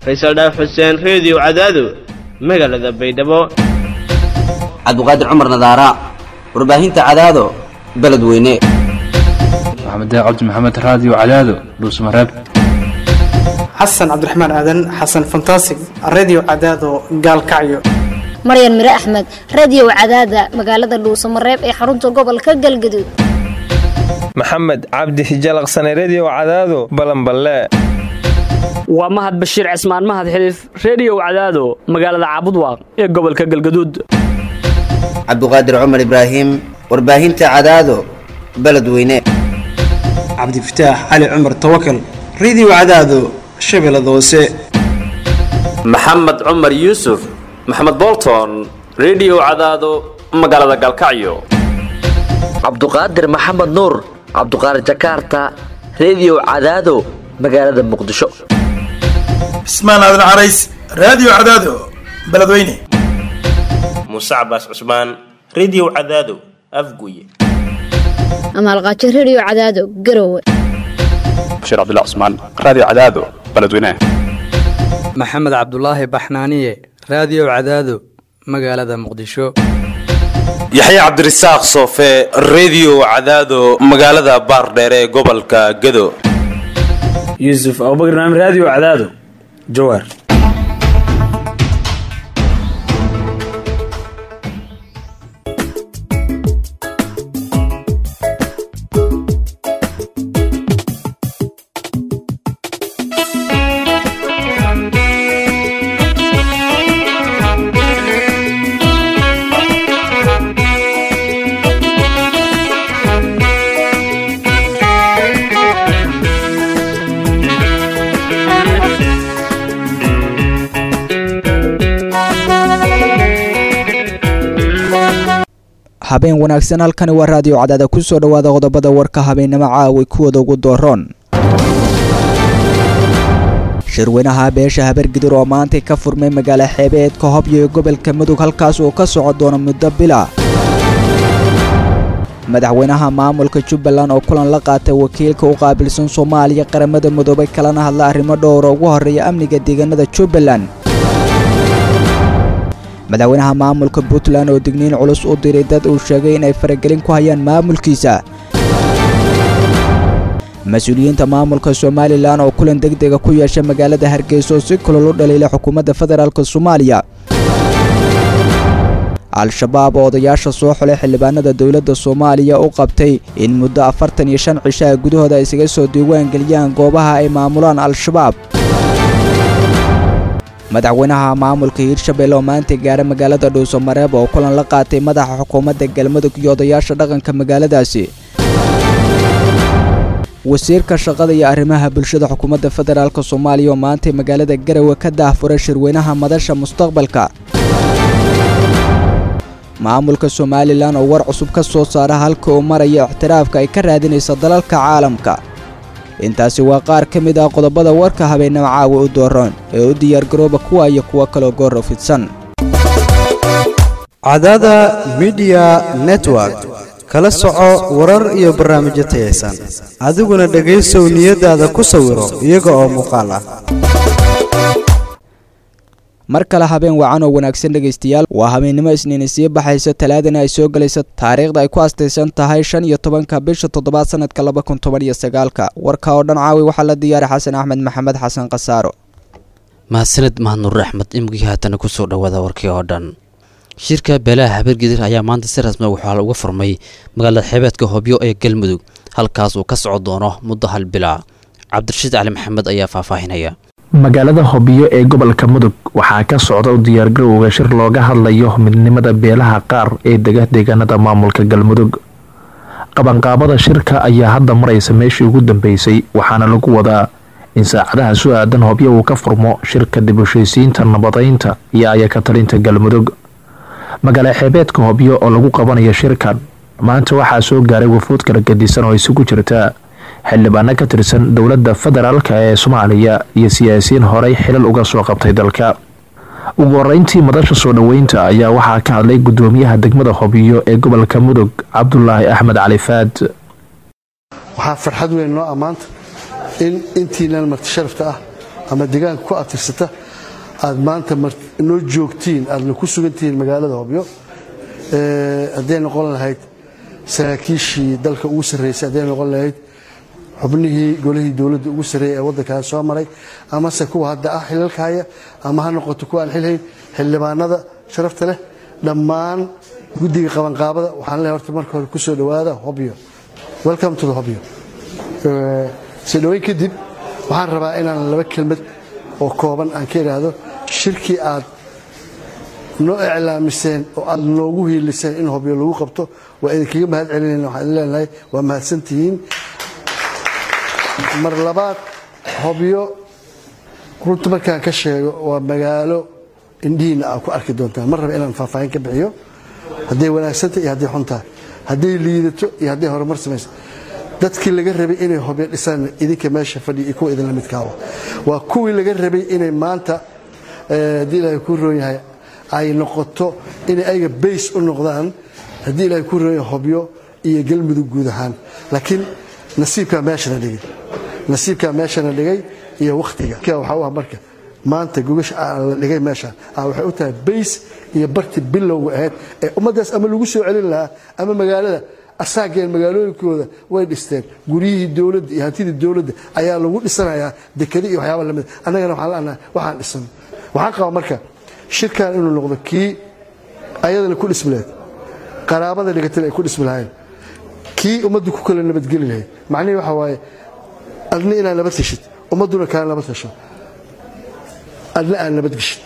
faysal dhaaf xuseen reediyo cadaado magaalada baydhabo cabdiqaadir cumar nadaara warbaahinta cadaado beledweyne maxamed cabdi maxamed raadiyo cadaado dhuusmareeb xasan cabdiraxmaan aadan xasan fantasig redio cadaado gaalkacyo maryan mire axmed radio cadaada magaalada dhuusamareeb ee xarunta gobolka galgaduud maxamed cabdi hijalaqsane redio cadaado balanballe waa mahad bashiir cismaan mahad xiliif reediyow cadaado magaalada caabudwaaq ee gobolka galgaduud cabdiqaadir cumar ibraahim warbaahinta cadaado beledweyne cabdifataax cali cumar tawakal redio cadaado shabeellada hoose maxamed cumar yuusuf maxamed bolton redio cadaado magaalada galkacyo cabduqaadir maxamed nuur cabduqaadir jakaarta redio cadaado magaalada muqdisho cismaan aadan carays raadiyo cadaado beledweyne muuse cabaas cusmaan redio cadaado afguye amaalqaajo redio cadaado garowe bashiir cabdilla cusmaan raadiyo cadaado beledweyne maxamed cabdulaahi baxnaaniye raadiyo cadaado magaalada muqdisho yaxya cabdirasaaq soofe redio cadaado magaalada baardheere ee gobolka gado yuusuf abubakr naam raadiyo cadaado jawaar habeen wanaagsan halkani waa raadiyo cadaada ku soo dhowaada qodobada warka habeennimo caaway kuwooda ugu dooroon shirweynaha beesha habargidir oo maantay ka furmay magaalo xeebeedka hobyo ee gobolka mudug halkaas uu ka soco doono muddo bila madaxweynaha maamulka jubbaland oo kulan la qaatay wakiilka u qaabilsan soomaaliya qaramada midoobay kalana hadla arrimo dhowra ugu horreeya amniga deegaanada jubbaland madaxweynaha maamulka puntland oo digniin culus u diray dad uu sheegay inay faragelin ku hayaan maamulkiisa mas-uuliyiinta maamulka somalilan oo kulan degdega ku yeesha magaalada hargeysa oo si kulol u dhaliila xukuumadda federaalk soomaaliya al-shabaab oo odayaasha soo xulay xildhibaanada dowladda soomaaliya u qabtay in muddo afartan iyo shan cishaha gudahooda ay isaga soo diiwaan geliyaan goobaha ay maamulaan al-shabaab madaxweynaha maamulka hiirshabelle oo maanta gaara magaalada dhuusamareeb oo kulan la qaatay madaxa xukuumadda galmudug iyo odayaasha dhaqanka magaaladaasi wasiirka shaqada iyo arrimaha bulshada xukuumadda federaalk soomaaliya oo maantay magaalada garowe ka daahfuray shirweynaha madasha mustaqbalka maamulka somalilan oo war cusub ka soo saara halka uu maraya ixtiraafka ay ka raadinaysa dalalka caalamka intaasi waa qaar ka mid ah qodobada warka habeennimo caawa u dooroon ee u diyaargarooba kuwa iyo kuwo kaloo goorro fidsan cadaada midiya network kala soco warar iyo barnaamijyo tayaysan adiguna dhegaysow niyadaada ku sawiro iyaga oo muuqaal ah mar kale habeen wacan oo wanaagsan dhegaystayaal waa habeennimo isniini sii baxayso talaadana ay soo gelayso taariikhda ay ku astaysan tahay shan iyo tobanka bisha toddobaad sanadka laba kun toban iyo sagaalka warka oo dhan caawi waxaa la diyaaray xasan axmed maxamed xasan khasaaro mahadsaned mahadnuur axmed imigii haatana kusoo dhowaada warkii oo dhan shirka beelaha habargidir ayaa maanta si rasmi waxaa uga furmay magaalada xeebeedka hobyo ee galmudug halkaas uu ka soco doono muddo hal bila cabdirashiid cali maxamed ayaa faahfaahinaya magaalada hobyo ee gobolka mudug waxaa ka socda u diyaargarowga shir looga hadlayo midnimada beelaha qaar ee dega deegaanada maamulka galmudug qabanqaabada shirka ayaa hadda maraysa meeshii ugu dambeysay waxaana lagu wadaa in saacadaha su aadan hobyo uu ka furmo shirka dib heshaysiinta nabadaynta iyo ayaka talinta galmudug magaalo xeebeedka hobyo oo lagu qabanayo shirkan maanta waxaa soo gaaray wafuud kala gadisan oo isugu jirta xildhibaano ka tirsan dowladda federaalk ee soomaaliya iyo siyaasiyiin horey xilal uga soo qabtay dalka ugu horeyntii madasha soo dhoweynta ayaa waxaa ka hadlay gudoomiyaha degmada hobyo ee gobolka mudug cabdulaahi axmed cali faad waxaa farxad weyn noo ammaanta in intiinan marti sharafta ah ama deegaanka ku atirsata aad maanta noo joogtiin aadna ku sugantihiin magaalada hobyo hadday noqon lahayd saraakiishii dalka ugu sarraysay hadday noqon lahayd xubnihii golihii dowladda ugu sarreeyay ee waddankan soo maray amase kuwa hadda ah xilalka haya ama ha noqoto kuwa aan xilhayn xildhibaanada sharafta leh dhammaan guddiga qabanqaabada waxaan leehay horta marka hore ku soo dhowaada hobyo welcome to the hobyo soo dhoweyn kadib waxaan rabaa inaan laba kelmad oo kooban aan ka idhaahdo shirkii aad noo iclaamiseen oo aad noogu hiiliseen in hobyo lagu qabto waa idinkaga mahad celinayna waxaan idin leenahay waa mahadsantihiin mar labaad hobyo runta markaan ka sheego waa magaalo indhihiina aad ku arki doontaan mar raba inaan faahfaahin ka bixiyo hadday wanaagsanta iyo hadday xuntahay hadday liidato iyo hadday horumar samayso dadkii laga rabay inay hobyo dhisaan idinka meesha fadhiya iyo kuwa idinla midkaawa waa kuwii laga rabay inay maanta haddii ilaahay kuu roon yahay ay noqoto inay ayaga bays u noqdaan haddii ilaahay kuu roon yahay hobyo iyo galmudug guud ahaan laakiin nasiibkaa meeshana dhigay nasiibkaa meeshana dhigay iyo wakhtiga waxaa u ah marka maanta gogasha la dhigay meeshaan waxay u tahay bays iyo barti bilowga ahayd ee ummaddaas ama lagu soo celin lahaa ama magaalada asaageen magaalooyinkooda way dhisteen guryihii dowladda iyo hantidii dowladda ayaa lagu dhisanayaa dekadi iyo waxyaaba lamid annagana waxaan leenahay waxaan dhisan waxaan qabaa marka shirkan inuu noqdo kii ayadana ku dhismi lahayd qaraabada dhigatana ay ku dhismi lahayn kii ummaddu ku kala nabadgeli lahayd macnihii waxa waaye adna inaad nabad heshid ummadduna kaala nabad hesho adna aad nabad geshid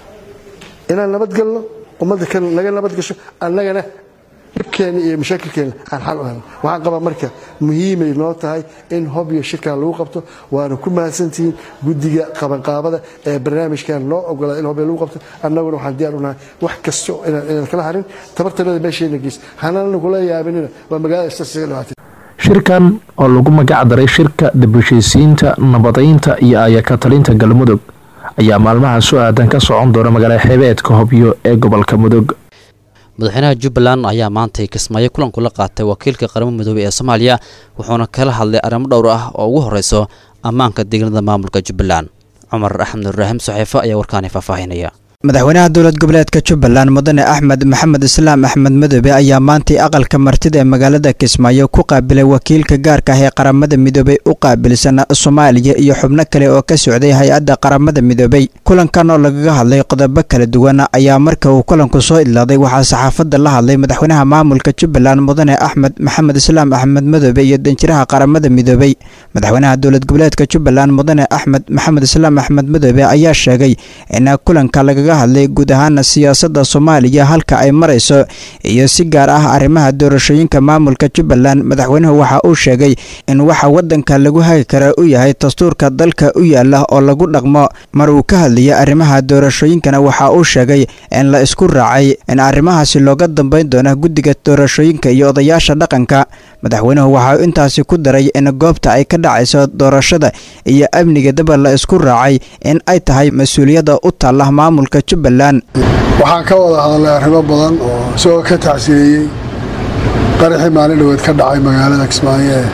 inaan nabad galno ummadda kan naga nabad gasho annagana dhibkeena iyo mashaakilkeena aan xal u helno waxaan qabaa marka muhiimay noo tahay in hobyo shirkan lagu qabto waana ku mahadsantihiin guddiga qabanqaabada ee barnaamijkan noo ogolaa in hobyo lagu qabto annaguna waxaan diyaar u nahay wax kasta inaan inaan kala harin tabartanada meesheena geys hanana kula yaabinina waa magaalada istaasiga dhibaatay shirkan oo lagu magac daray shirka dib-u-heshiisiinta nabadaynta iyo ayaka talinta galmudug ayaa maalmaha soo aadan ka socon doona magaalada xeebeedka hobyo ee gobolka mudug madaxweynaha jubbaland ayaa maantay kismaayo kulan kula qaatay wakiilka qaramada midoobey ee soomaaliya wuxuuna kala hadlay arrimo dhowr ah oo ugu horeyso ammaanka deegaanada maamulka jubbaland cumar axmed ibraahim saxiifo ayaa warkaani faahfaahinaya madaxweynaha dowlad goboleedka jubbaland mudane axmed maxamed islaam axmed madoobe ayaa maantay aqalka martida ee magaalada kismaayo ku qaabilay wakiilka gaarka ah ee qaramada midoobey u qaabilsan soomaaliya iyo xubno kale oo ka socday hay-adda qaramada midoobey kulankan oo lagaga hadlay qodobo kala duwan ayaa marka uu kulanku soo idlaaday waxaa saxaafadda la hadlay madaxweynaha maamulka jubbaland mudane axmed maxamed islaam axmed madoobe iyo danjiraha qaramada midoobey madaxweynaha dowlad goboleedka jubbaland mudane axmed maxamed islaam axmed madoobe ayaa sheegay in kulanka lagaga hadlay guud ahaana siyaasadda soomaaliya halka ay marayso iyo si gaar ah arrimaha doorashooyinka maamulka jubbaland madaxweynuhu waxa uu sheegay in waxa waddanka lagu hagi kara u yahay dastuurka dalka u yaala oo lagu dhaqmo mar uu ka hadlayay arrimaha doorashooyinkana waxa uu sheegay in la isku raacay in arrimahaasi looga dambeyn doono guddiga doorashooyinka iyo odayaasha dhaqanka madaxweynuhu waxa uu intaasi ku daray in goobta ay ka dhacayso doorashada iyo amniga daba la isku raacay in ay tahay mas-uuliyadda u taalla maamulka jubbaland waxaan ka wada hadalnay arrimo badan oo isagoo ka tacsiyeeyey qaraxii maalin dhoweed ka dhacay magaalada kismaayo ee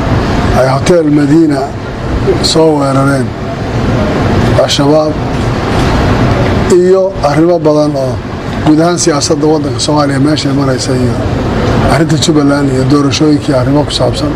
ay hotel madiina soo weerareen al-shabaab iyo arrimo badan oo guud ahaan siyaasadda waddanka soomaaliya meeshay maraysa iyo arrinta jubbaland iyo doorashooyinkii arrimo ku saabsan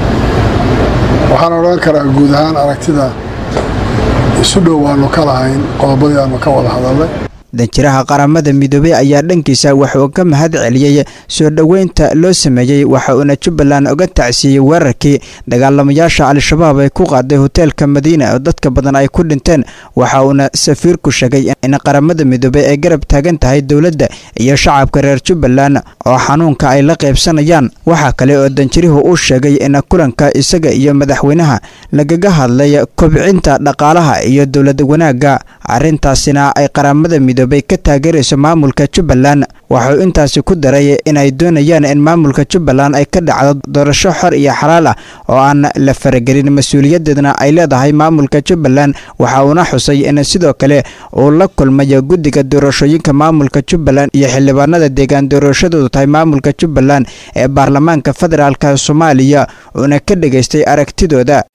waxaan odhan karaa guud ahaan aragtida isu dhow waanu ka lahayn qodobadii aanu ka wada hadalnay danjiraha qaramada midoobey ayaa dhankiisa wuxuu ka mahad celiyey soo dhoweynta loo sameeyey waxa uuna jubbaland uga tacsiiyey weerarkii dagaalamayaasha al-shabaab ay ku qaaday hoteelka madiina oo dadka badan ay ku dhinteen waxa uuna safiirku sheegay in qaramada midoobey ay garab taagan tahay dowladda iyo shacabka reer jubbaland oo xanuunka ay la qaybsanayaan waxaa kale oo danjirihu uu sheegay in kulanka isaga iyo madaxweynaha lagaga hadlay kobcinta dhaqaalaha iyo dowlad wanaagga arrintaasina ay qaramada midoobey ka taageerayso maamulka jubbaland waxuu intaasi ku daray inay doonayaan in maamulka jubbaland ay ka dhacdo doorasho xor iyo xalaal ah oo aan la faragelin mas-uuliyadeedna ay leedahay maamulka jubbaland waxa uuna xusay in sidoo kale uu la kulmayo guddiga doorashooyinka maamulka jubbaland iyo xildhibaanada deegaan doorashadoodu tahay maamulka jubbaland ee baarlamaanka federaalk soomaaliya uuna ka dhegaystay aragtidooda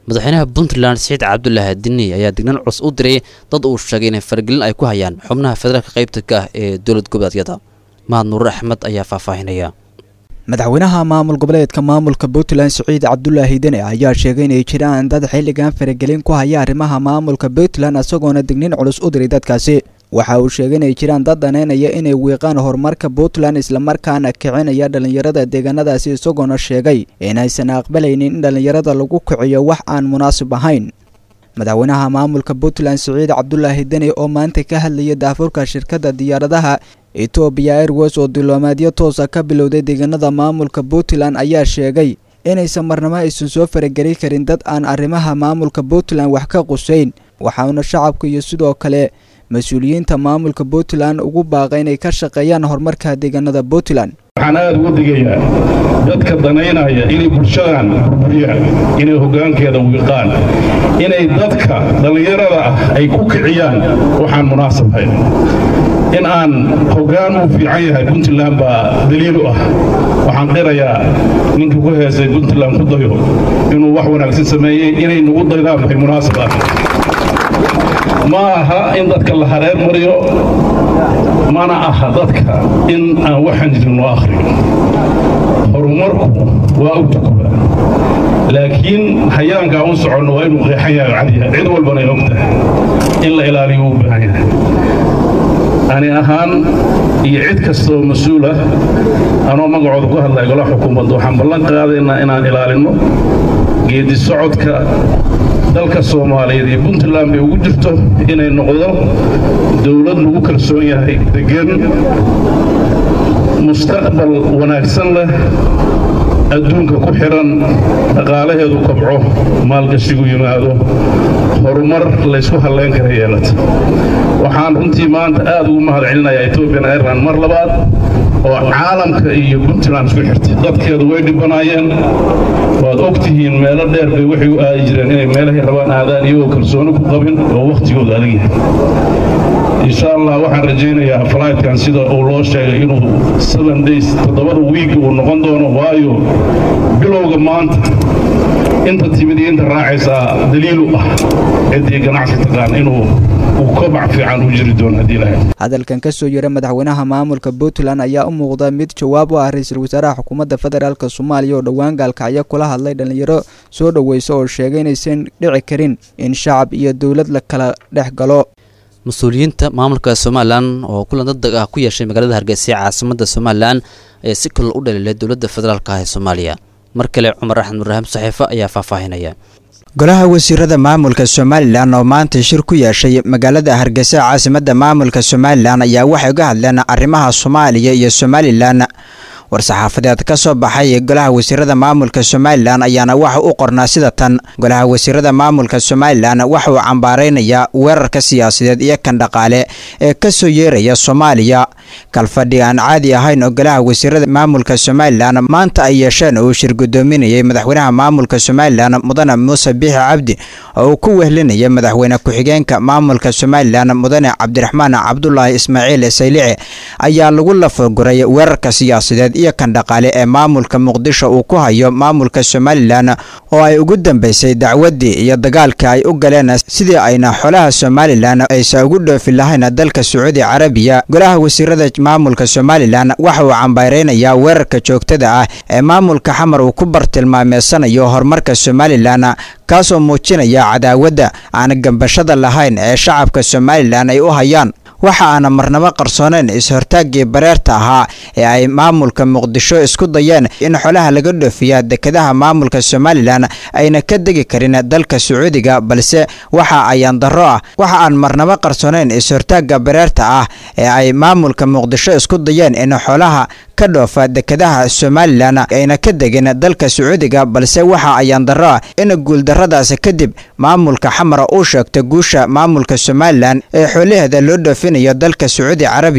madaxweynaha puntland siciid cabdulaahi dini ayaa dignan culus u diray dad uu sheegay inay faragelin ay ku hayaan xubnaha federaalka qaybta ka ah ee dowlad goboleedyada mahad nuur axmed ayaa faahfaahinaya madaxweynaha maamul goboleedka maamulka puntland siciid cabdulaahi deni ayaa sheegay inay jiraan dad xilligan faragelin ku haya arrimaha maamulka puntland isagoona dignin culus u diray dadkaasi waxa uu sheegay inay jiraan dad daneynaya inay wiiqaan horumarka puntland islamarkaana kicinaya dhallinyarada deegaanadaasi isagoona sheegay inaysan aqbalaynin in dhallinyarada lagu kiciyo wax aan munaasib ahayn madaxweynaha maamulka puntland siciid cabdulaahi deni oo maanta ka hadlayay daafurka shirkadda diyaaradaha etoobiya airways oo diblomaadyo toosa ka bilowday deegaanada maamulka puntland ayaa sheegay inaysan marnamo aysan soo farageli karin dad aan arrimaha maamulka puntland wax ka quseyn waxauna shacabka iyo sidoo kale mas-uuliyiinta maamulka puntland ugu baaqay inay ka shaqeeyaan horumarka deegaanada puntland waxaan aada uga digayaa dadka danaynaya inay bulshadan burburiyaan inay hoggaankeeda wiiqaan inay dadka dhallinyarada ah ay ku kiciyaan waxaan munaasab hayn in aan hoggaan uu fiican yahay puntland baa daliil u ah waxaan qirayaa ninkii ku heesay puntland ku dayo inuu wax wanaagsan sameeyey inay nagu daydaan bay munaasab ah ma aha in dadka la hareer mariyo mana aha dadka in aan waxaan jirin loo akhriyo horumarku waa u tukuba laakiin hayaanka aan u soconno waa inuu qeexan yahay cadiya cid walbana ay og tahay in la ilaaliyo uu baahan yahay ani ahaan iyo cid kastaoo mas-uul ah anoo magacooda ku hadlaya golaha xukuumadda waxaan ballan qaadaynaa inaan ilaalinno geedi socodka dalka soomaaliyeed iyo puntland bay ugu jirto inay noqdo dowlad lagu kalsoon yahay degan mustaqbal wanaagsan leh adduunka ku xidhan dhaqaalaheedu kobco maalgashigu yimaado horumar laysku hallayn kara yeelata waxaan runtii maanta aad ugu mahad celinayaa ethoobian airline mar labaad oo caalamka iyo puntland isku xirtay dadkeedu way dhibanaayeen waad og tihiin meelo dheer bay waxay u aadi jireen inay meelahay rabaan aadaan iyagoo kalsooni ku qabin oo wakhtigooda adag yahay insha allah waxaan rajaynayaa flightkan sida uu loo sheegay inuu seven days toddobada wiig uu noqon doono waayo bilowga maanta inta timid iyo inta raacaysaa daliil u ah ciddii ganacsi taqaan inuu uu kobac fiican u jiri doono haddii lahayd hadalkan ka soo yara madaxweynaha maamulka puntland ayaa u muuqda mid jawaab u ah ra-iisul wasaaraha xukuumadda federaalk soomaaliya oo dhowaan gaalkacyo kula hadlay dhallinyaro soo dhoweysa oo sheegay inaysan dhici karin in shacab iyo dowlad la kala dhex galo mas-uuliyiinta maamulka somalilan oo kulan dadeg ah ku yeeshay magaalada hargeysa ee caasimada somalilan ayaa si kalol u dhaliilay dowladda federaalk ah ee soomaaliya mar kale cumar axmed murahim saxiifo ayaa faahfaahinaya golaha wasiirada maamulka somalilan oo maanta shir ku yeeshay magaalada hargeysa caasimada maamulka somalilan ayaa waxay uga hadleen arrimaha soomaaliya iyo somalilan war-saxaafadeed ka soo baxay golaha wasiirada maamulka somalilan ayaana waxa u qornaa sida tan golaha wasiirada maamulka somalilan waxa uu cambaaraynayaa weerarka siyaasadeed iyo kan dhaqaale ee ka soo yeeraya soomaaliya kalfadhi aan caadi ahayn oo golaha wasiirada maamulka somalilan maanta ay yeesheen uu shir gudoominayay madaxweynaha maamulka somalilan mudane muuse biixi cabdi oo uu ku wehlinaya madaxweyne ku-xigeenka maamulka somalilan mudane cabdiraxmaan cabdulaahi ismaaciil saylici ayaa lagu lafaguray weerarka siyaasadeed iyo kan dhaqaale ee maamulka muqdisho uu ku hayo maamulka somalilan oo ay ugu dambeysay dacwaddii iyo dagaalka ay u galeen sidii ayna xolaha somalilan aysa ugu dhoofi lahayn dalka sacuudi carabiya golaha wasiirada maamulka somalilan waxa uu cambaareynayaa weerarka joogtada ah ee maamulka xamar uu ku bartilmaameysanayo horumarka somalilan kaasoo muujinaya cadaawadda aan gambashada lahayn ee shacabka somalilan ay u hayaan waxa aana marnabo qarsooneyn is-hortaaggii bareerta ahaa ee ay maamulka muqdisho isku dayeen in xolaha laga dhoofiya dekedaha maamulka somalilan ayna ka degi karin dalka sacuudiga balse waxa ayaan darro ah waxa aan marnabo qarsooneyn is-hortaagga bareerta ah ee ay maamulka muqdisho isku dayeen in xolaha ka dhoofa dekedaha somalilan ayna ka degin dalka sacuudiga balse waxa ayaan darro ah in guuldarradaas kadib maamulka xamara uu sheegto guusha maamulka somalilan ee xoolaheeda loo dhoofinayo dalka sacuudi carabiya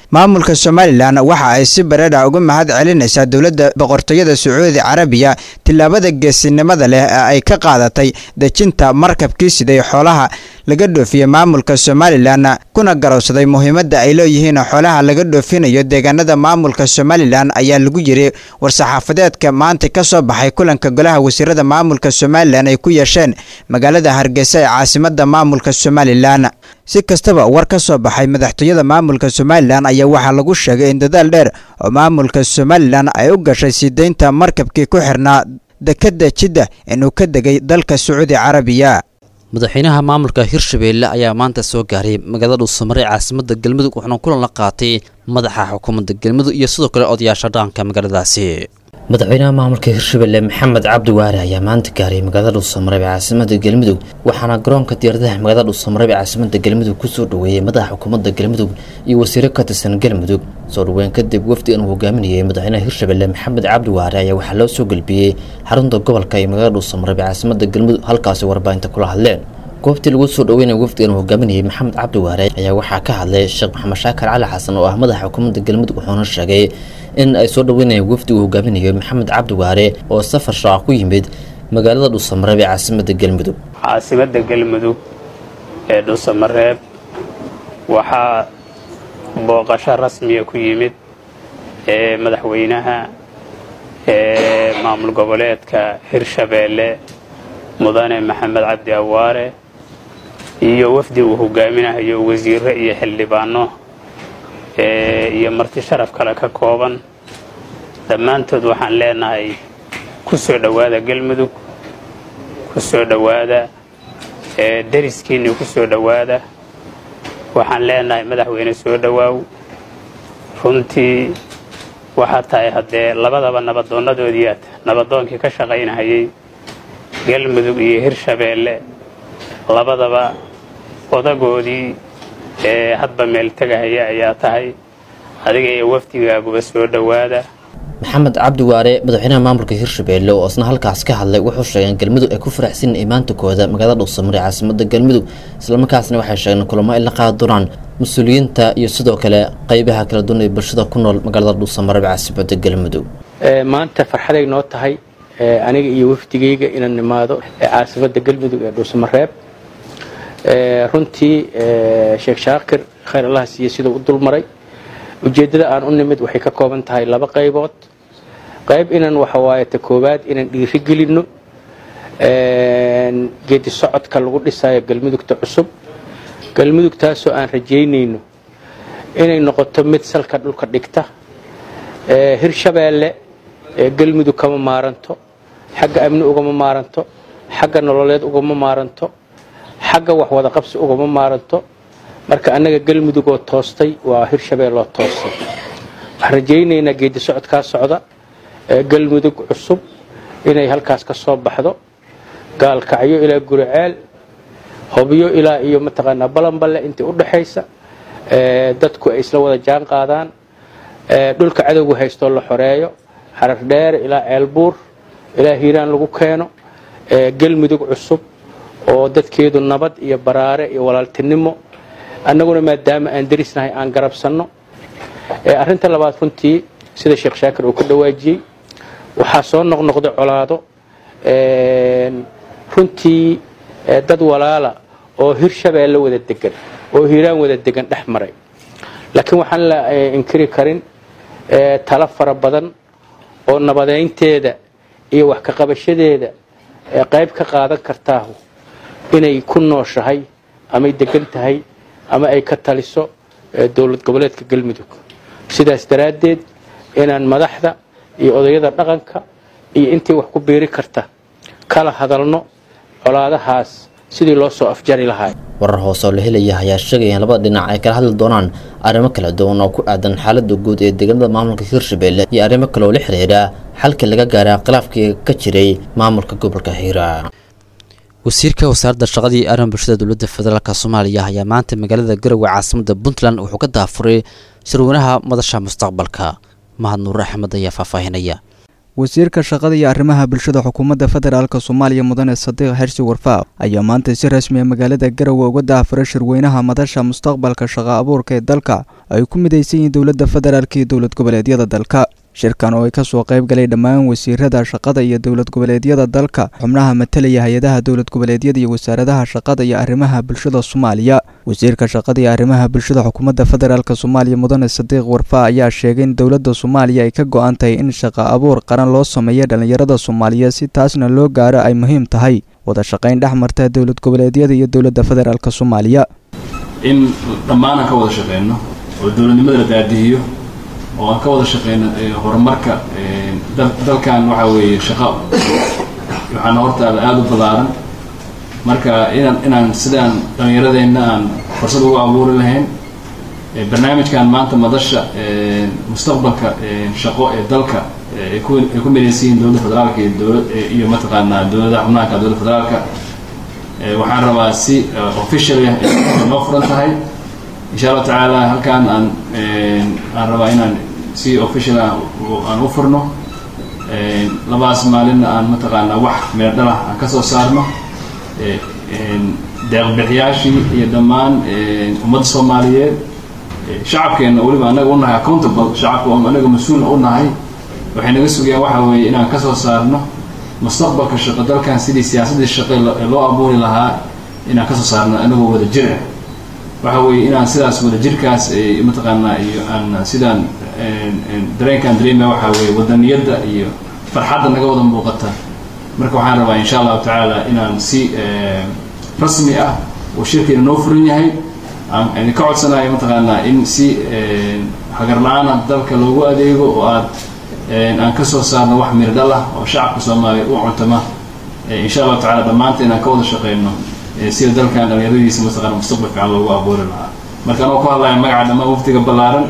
maamulka somalilan waxa ay si bareedha uga mahad celinaysaa dowladda boqortooyada sacuudi carabiya tillaabada geesinimada leh ee ay ka qaadatay dejinta markabkii siday xoolaha laga dhoofiyey maamulka somalilan kuna garowsaday muhiimadda ay leeyihiin xoolaha laga dhoofinayo deegaanada maamulka somalilan ayaa lagu yiri war-saxaafadeedka maanta ka soo baxay kulanka golaha wasiirada maamulka somalilan ay ku yeesheen magaalada hargeysa ee caasimada maamulka somalilan si kastaba war ka soo baxay madaxtooyada maamulka somalilan ayaa waxaa lagu sheegay in dadaal dheer oo maamulka somalilan ay u gashay sii deynta markabkii ku xirnaa dekadda jidda inuu ka degay dalka sacuudi carabiya madaxweynaha maamulka hirshabeelle ayaa maanta soo gaaray magaalada dhuusamare caasimada galmudug wuxuuna kulan la qaatay madaxa xukuumadda galmudug iyo sidoo kale odayaasha dhaqanka magaaladaasi madaxweynaha maamulka hirshabelle maxamed cabdi waare ayaa maanta gaaray magaalada dhuusamareeb ee caasimada galmudug waxaana garoonka diyaaradaha magaalada dhuusamareeb ee caasimada galmudug kusoo dhoweeyey madaxa xukuumadda galmudug iyo wasiiro ka tirsan galmudug soo dhoweyn kadib wafdigan uu hogaaminayay madaxweynaha hirshabelle maxamed cabdi waare ayaa waxaa loo soo gelbiyey xarunta gobolka ee magaalada dhuusamareeb ee caasimada galmudug halkaasi warbaahinta kula hadleen goobtii lagu soo dhaweynaya wafdigan uu hogaaminayay maxamed cabdi waare ayaa waxaa ka hadlay sheekh maxamed shaakar cali xasan oo ah madaxa xukuumadda galmudug wuxuuna sheegay in ay soo dhaweynayaan wafdi uu hogaaminayo maxamed cabdi waare oo safar shaaca ku yimid magaalada dhuusamareeb ee caasimada galmudug caasimada galmudug ee dhuusamareeb waxaa booqasho rasmiya ku yimid ee madaxweynaha ee maamul goboleedka hirshabeelle mudane maxamed cabdi awaare iyo wafdi uu hogaaminayo wasiiro iyo xildhibaano iyo marti sharaf kale ka kooban dhammaantood waxaan leenahay ku soo dhowaada galmudug ku soo dhowaada dariskiinni ku soo dhowaada waxaan leenahay madaxweyne soo dhowaaw runtii waxaa tahay haddee labadaba nabaddoonnadoodiiaad nabadoonkii ka shaqaynahayay galmudug iyo hirshabeelle labadaba odagoodii ee hadba meel tegahaya ayaa tahay adiga iyo wafdigaaguba soo dhowaada maxamed cabdi waare madaxweynaha maamulka hirshabeelle oo isna halkaas ka hadlay wuxuu sheegay in galmudug ay ku faraxsan imaantakooda magaalada dhuusamare caasimada galmudug islamarkaasna waxay sheegeen kulamo ay la qaadi doonaan mas-uuliyiinta iyo sidoo kale qeybaha kala duwan ee bulshada ku nool magaalada dhuusamare caasimada galmudug maanta farxaday noo tahay aniga iyo wafdigayga inaan nimaado caasimada galmudug ee dhuusamareeb runtii sheekh shaakir khayr allah siiye siduu u dulmaray ujeeddada aan u nimid waxay ka kooban tahay laba qaybood qayb inaan waxawaaye ta koowaad inaan dhiiri gelinno geedi socodka lagu dhisayo galmudugta cusub galmudugtaasoo aan rajaynayno inay noqoto mid salka dhulka dhigta hirshabeelle galmudug kama maaranto xagga amni ugama maaranto xagga nololeed ugama maaranto xagga waxwada qabsi ugama maaranto marka annaga galmudug oo toostay waa hirshabeelloo toostay waxaan rajaynaynaa geedi socodkaa socda galmudug cusub inay halkaas ka soo baxdo gaalkacyo ilaa guriceel hobyo ilaa iyo mataqaanaa balanballe intii u dhaxaysa dadku ay isla wada jaan qaadaan dhulka cadowga haystoo la xoreeyo xarar dheer ilaa ceelbuur ilaa hiiraan lagu keeno galmudug cusub oo dadkeedu nabad iyo baraare iyo walaaltinimo annaguna maadaama aan darisnahay aan garabsanno arrinta labaad runtii sida sheekh shaakir uu ka dhawaajiyey waxaa soo noqnoqday colaado runtii dad walaala oo hirshabeelle wada degan oo hiiraan wada degan dhex maray laakiin waxaan la inkiri karin talo fara badan oo nabadeynteeda iyo wax ka qabashadeeda qayb ka qaadan kartaahu inay ku nooshahay amay degan tahay ama ay ka taliso dowlad goboleedka galmudug sidaas daraaddeed inaan madaxda iyo odayada dhaqanka iyo intii wax ku biiri karta kala hadalno colaadahaas sidii loo soo afjari lahaa warar hoose oo la helaya ayaa sheegaya in labada dhinac ay kala hadli doonaan arrimo kala duwan oo ku aadan xaalada guud ee deegaanada maamulka hirshabeelle iyo arrimo kale oo la xiriira xalka laga gaaray khilaafkii ka jiray maamulka gobolka hiiraan wasiirka wasaaradda shaqadii arrimaha bulshada dowladda federaalk soomaaliya ayaa maanta magaalada garowe caasimada puntland wuxuu ka daafuray shirweynaha madasha mustaqbalka mahad nuur axmed ayaa faahfaahinaya wasiirka shaqada iyo arrimaha bulshada xukuumadda federaalk soomaaliya mudane sadiiq xirsi warfaaq ayaa maanta si rasmi a magaalada garowe uga daahfuray shirweynaha madasha mustaqbalka shaqo abuurka ee dalka ay ku midaysan yihiin dowladda federaalk iyo dowlad goboleedyada dalka shirkan oo ay kasoo qayb galay dhammaan wasiirada shaqada iyo dowlad goboleedyada dalka xubnaha matalaya hay-adaha dowlad goboleedyada iyo wasaaradaha shaqada iyo arrimaha bulshada soomaaliya wasiirka shaqada iyo arrimaha bulshada xukuumadda federaalk soomaaliya mudane sadiiq warfaa ayaa sheegay in dowladda soomaaliya ay ka go-an tahay in shaqo abuur qaran loo sameeyo dhallinyarada soomaaliya si taasna loo gaaro ay muhiim tahay wada shaqayn dhex marta dowlad goboleedyada iyo dowladda federaalk soomaaliya in dhammaan aan ka wada shaqeyno oo dowladnimada la daadihiyo oo aan ka wada shaqeyno horumarka dalkan waxa weeye shaqo waxaana hortaada aada u ballaaran marka inaan inaan sidaan dhallinyaradeenna aan fursad ugu abuuri lahayn barnaamijkan maanta madasha mustaqbalka shaqo ee dalka ay ku ay ku midaysan yihiin dowladda federaalka iyo dowlad iyo mataqaanaa dowladaha xubnaanka dowladda federaalka waxaan rabaa si official ah noo furan tahay insha allahu tacaala halkaan aan aan rabaa inaan si official ah aan u furno labaas maalinna aan mataqaanaa wax meel dhalah aan ka soo saarno deeqbixiyaashii iyo dhammaan ummadda soomaaliyeed shacabkeenna weliba anaga unahay accountable shacabka anaga mas-uul u nahay waxay naga sugayaan waxa weeye inaan ka soo saarno mustaqbalka shaqo dalkan sidii siyaasaddii shaqo loo abuuri lahaa inaan ka soo saarno anagoo wada jir ah waxa weeye inaan sidaas wada jirkaas mataqaanaa iyo aan sidaan dareenkaan dareemaya waxa weeye wadaniyadda iyo farxadda naga wada muuqata marka waxaan rabaa insha allahu tacaala inaan si rasmi ah oo shirkeena noo furan yahay aan idinka codsanayo mataqaanaa in si hagar la-aana dalka loogu adeego oo aad aan ka soo saarno wax mirdhal ah oo shacabka soomaaliya u cuntama insha allahu tacala dhammaanta inaan ka wada shaqeyno sida dalkan dhalinyaradiisa mataqaana mustaqbal fiican loogu abuuri lahaa marka anoo ku hadlaya magaca dhammaan waftiga ballaaran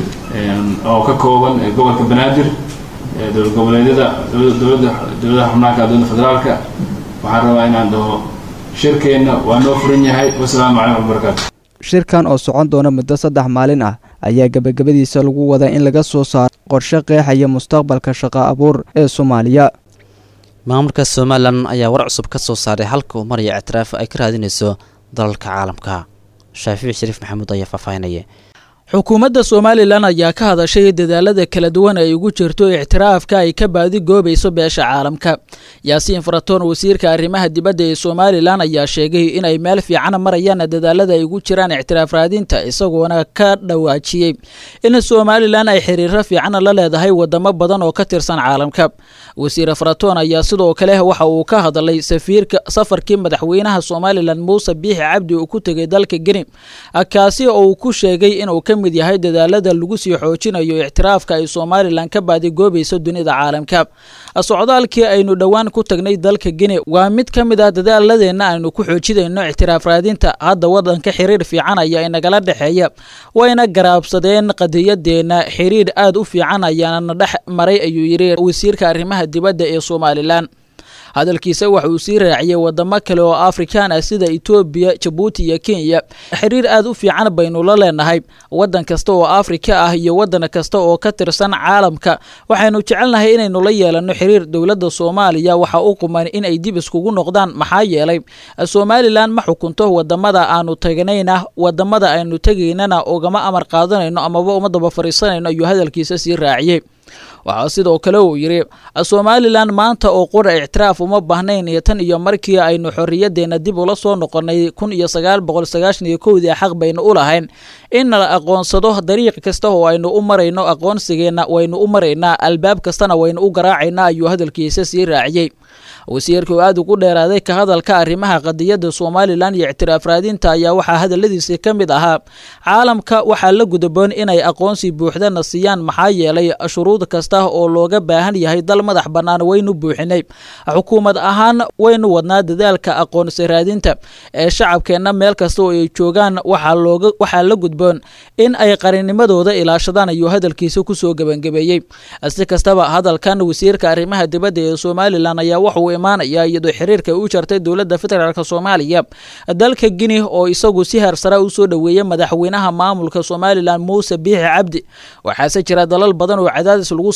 oo ka kooban gobolka banaadir dowlad goboleedyada dowladda dowladaha xubnaanka dowladda federaalka waxaan rabaa inaan dhaho shirkeenna waa noo furan yahay wasalaamu calaykum wabarakaatu shirkan oo socon doona muddo saddex maalin ah ayaa gebagabadiisa lagu wadaa in laga soo saaro qorshe qeexaya mustaqbalka shaqo abuur ee soomaaliya maamulka somalilan ayaa war cusub ka soo saaray halka uu maraya ictiraaf ay ka raadinayso dalalka caalamka shaafiic shariif maxamuud ayaa faahfaahinaya xukuumadda somalilan ayaa ka hadashay dadaalada kala duwan ay ugu jirto ictiraafka ay ka baadi goobayso beesha caalamka yaasiin faratoon wasiirka arrimaha dibadda ee somalilan ayaa sheegay inay meel fiican marayaan dadaalada ay ugu jiraan ictiraaf raadinta isagoona ka dhawaajiyey in somalilan ay xiriiro fiican la leedahay wadamo badan oo ka tirsan caalamka wasiir faratoon ayaa sidoo kale waxa uu ka hadlay safiirka safarkii madaxweynaha somalilan muuse biixi cabdi uu ku tegay dalka geni kaasi oo uu ku sheegay inuu ka mid yahay dadaalada lagu sii xoojinayo ictiraafka ay somalilan ka baadigoobayso dunida caalamka socdaalkii aynu dhowaan ku tagnay dalka geni waa mid ka mid ah dadaaladeenna aynu ku xoojinayno ictiraaf raadinta hadda wadanka xiriir fiican ayaa inagala dhexeeya wayna garaabsadeen qadiyadeenna xiriir aad u fiican ayaana dhex maray ayuu yidhi wasiirka arrimaha dibadda ee somalilan hadalkiisa waxa uu sii raaciyey wadamo kale oo afrikaan ah sida etoobiya jabuuti iyo kenya xiriir aad u fiican baynu la leenahay wadan kasta oo afrika ah iyo wadan kasta oo ka tirsan caalamka waxaynu jecelnahay inaynu la yeelano xiriir dowladda soomaaliya waxa u quman inay dib iskugu noqdaan maxaa yeelay somalilan ma xukunto wadamada aanu tagnayna wadamada aynu tegaynana ugama amar qaadanayno amaba uma daba fariisanayno ayuu hadalkiisa sii raaciyey waxaa sidoo kale uu yidhi somalilan maanta oo qura ictiraaf uma baahnayn iyo tan iyo markii aynu xorriyadeenna dib ula soo noqonnay kun iyo sagaal boqol sagaashan iyo kowdii xaq baynu u lahayn in la aqoonsado dariiq kasta oo aynu u marayno aqoonsigeenna waynu u maraynaa albaab kastana waynu u garaacaynaa ayuu hadalkiisa sii raaciyey wasiirka oo aad ugu dheeraaday ka hadalka arrimaha qadiyadda somalilan iyo ictiraaf raadinta ayaa waxaa hadaladiisi ka mid ahaa caalamka waxaa la gudaboon inay aqoonsi buuxdana siiyaan maxaa yeelay shuruud kasta oo looga baahan yahay dal madax bannaan waynu buuxinay xukuumad ahaan waynu wadnaa dadaalka aqoonsi raadinta ee shacabkeenna meel kasta oo ay joogaan waxaa la gudboon in ay qarinimadooda ilaashadaan ayuu hadalkiisa kusoo gebangabeeyey si kastaba hadalkan wasiirka arrimaha dibadda ee somalilan ayaa wuxuu imaanaya iyadoo xiriirka u jartay dowladda federaalk soomaaliya dalka gini oo isagu si harsara u soo dhoweeyey madaxweynaha maamulka somalilan muuse biixi cabdi waxaase jira dalal badan oo cadaadis lagu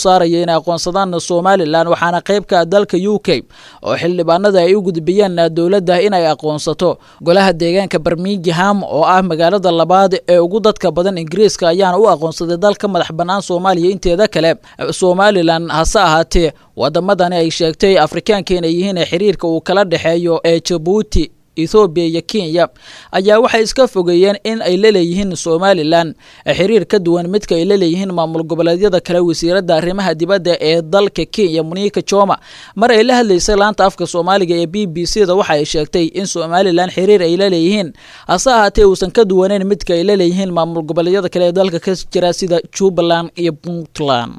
saaraya inay aqoonsadaan somalilan waxaana qayb ka ah dalka u k oo xildhibaanada ay u gudbiyeen dowladda inay aqoonsato golaha deegaanka birmingham oo ah magaalada labaad ee ugu dadka badan ingiriiska ayaana u aqoonsaday dalka madax bannaan soomaaliya inteeda kale somalilan hase ahaatee wadamadani ay sheegtay afrikaanka inay yihiin xiriirka uu kala dhexeeyo ee jabuuti ethoobiya iyo kenya ayaa waxay iska fogeeyeen in ay laleeyihiin somalilan xiriir ka duwan midka ay laleeyihiin maamul goboleedyada kale wasiiradda arrimaha dibadda ee dalka kenya muniika joma mar ay la hadlaysay laanta afka soomaaliga ee b b c da waxa ay sheegtay in somalilan xiriir ay laleeyihiin hase ahaatee uusan ka duwaneyn midka ay laleeyihiin maamul goboleedyada kale ee dalka ka jira sida jubbaland iyo puntland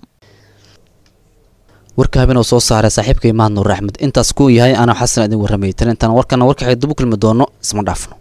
warka habeen oo soo saaray saaxiibka imaan nuur axmed intaas kuu yahay anaa xasan idin warramay tan intaan warkana warkaxay dib u kulmi doono isma dhaafno